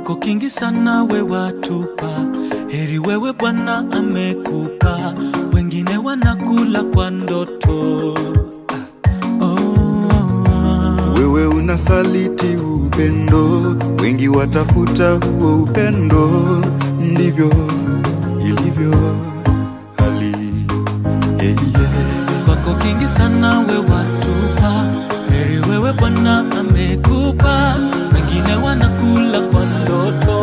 kwako kingi sana we watupa, heri wewe Bwana amekupa, wengine wanakula kwa ndoto. Oh. Wewe unasaliti upendo, wengi watafuta huo upendo, ndivyo ilivyo hali yeah, yeah. kwako kingi sana we watupa, heri wewe Bwana amekupa, wengine wanakula kwa ndoto.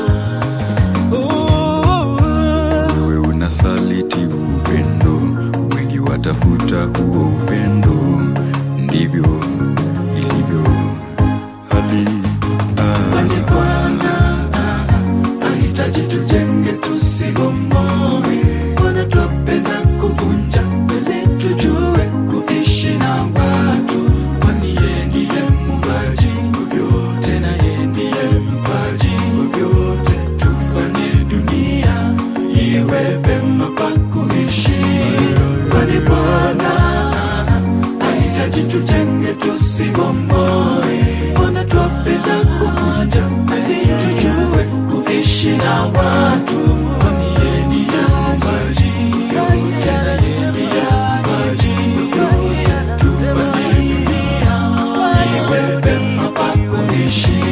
Oh. Wewe unasaliti upendo, wengi watafuta huo upendo, ndivyo ilivyo hali Kwani Bwana ahitaji tujenge tusibomoe. Bwana twapenda kuvunja ili tujue kuishi na watu, kwani yeye ndiye muumbaji wa vyote na yeye ndiye mpaji wa vyote. Tufanye dunia iwe pema pa kuishi, kwani Bwana ahitaji tujenge tusibomoe. Bwana twapenda kuvunja ili tujue kuishi na watu, kwani yeye ndiye muumbaji yote na yeye ndiye mpaji yote. Tufanye dunia iwe pema pa kuishi.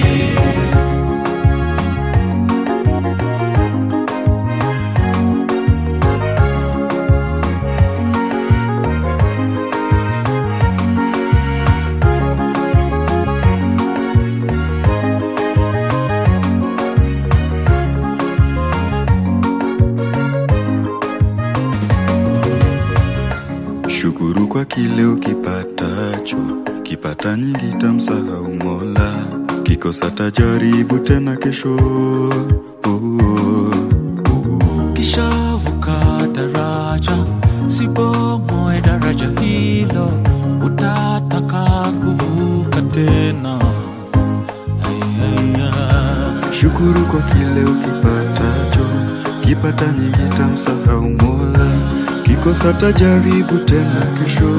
Shukuru kwa kile ukipatacho, kipata nyingi tamsahau Mola, kikosa tajaribu tena kesho. Oh, oh, oh. Kishavuka daraja, sibomoe daraja hilo, utataka kuvuka tena. Ay, ay, ay. Shukuru kwa kile ukipatacho, kipata nyingi tamsahau Mola, kikosa tajaribu tena kesho.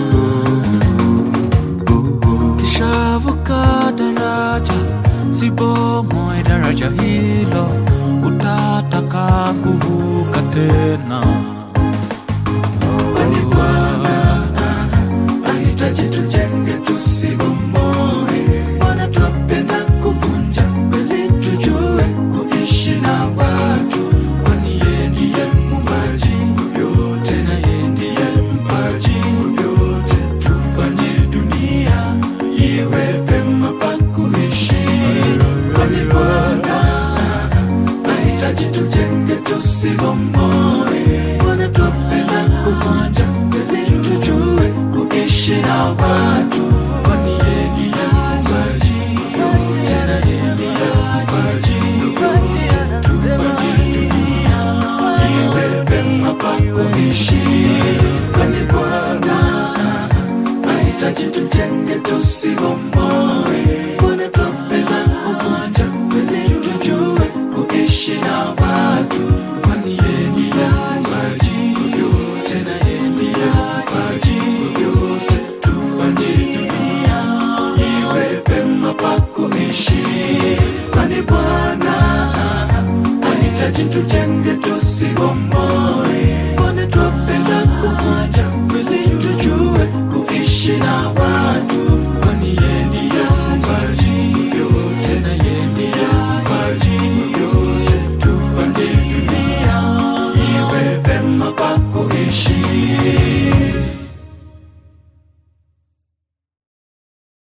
Oh, oh. Kishavuka daraja, sibomoe daraja hilo, utataka kuvuka tena. Kwani Bwana ahitaji tujenge tusibomoe. Bwana twapenda kuvunja ili tujue kuishi na watu, kwani yeye ndiye muumbaji wa vyote na yeye ndiye mpaji wa vyote. Tufanye dunia iwe pema pa kuishi, kwani Bwana ahitaji tujenge tusibomoe. Bwana twapenda kuvunja ili tujue kuishi na watu, kwani yeye ndiye muumbaji yote na yeye ndiye mpaji yote. Tufanye dunia iwe pema pa kuishi, kwani Bwana ahitaji tujenge tusibomoe. Bwana twapenda kuvunja ili tujue kuishi na watu, kwani yeye ndiye muumbaji yote na yeye ndiye mpaji yote. Tufanye dunia iwe pema pa kuishi, kwani Bwana ahitaji tujenge tusibomoe. Bwana twapenda kuvunja ili tujue kuishi na watu